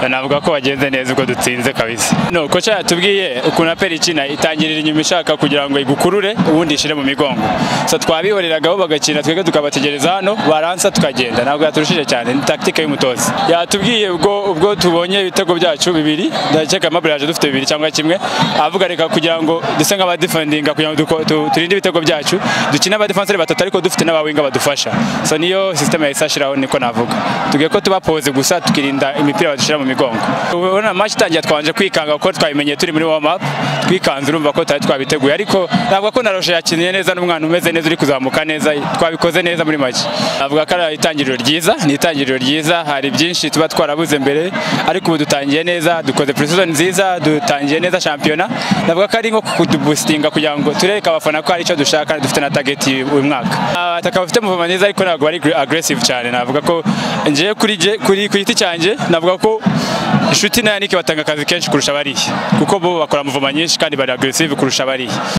navuga ko wagenze neza ubwo dutsinze kabisa no koca yatubwiye ukuntu aperi ikina itangirira inyuma ishaka kugira ngo igukurure ubundi ishire mu migongo so twabihoreragaho bagakina twebwe tukabategereza hano baransa tukagenda ntabwo yaturushije cyane ni taktike y'umutoza yatubwiye ubwo ubwo tubonye ibitego byacu bibiri ndakeka amabure yaje dufite bibiri cyangwa kimwe avuga reka kugira ngo duse nk'abadifendinga kugira ngo duko- tu- turinde ibitego byacu dukine abadefenseri batatu ariko dufite n'abawinga badufasha so niyo system yahise ashyiraho niko navuga tugiye ko tuba pose gusa tukirinda imipira badushyira mu migongo ubona match itangiye twanje kwikanga kuko twabimenye turi muri warm up twikanze urumva ko tutari twabiteguye ariko navuga ko naroshe yakiniye neza n'umwana umeze neza uri kuzamuka neza twabikoze neza muri make navuga ko ari itangiriro ryiza ni itangiriro ryiza hari byinshi tuba twarabuze mbere ariko ubu dutangiye neza dukoze precision nziza dutangiye neza shampiyona navuga ko ari nko kudubustinga kugira ngo turereke abafana ko hari icyo dushaka dufite na target uyu mwaka abataka bafite muvoma neza ariko ntabwo bari aggressive cyane navuga ko ngewe kuri jye kuri ku giti cyanjye navuga ko inshuti na yanike batanga akazi kenshi kurusha bariya kuko bo bakora muvoma nyinshi kandi bari aggressive kurusha bariya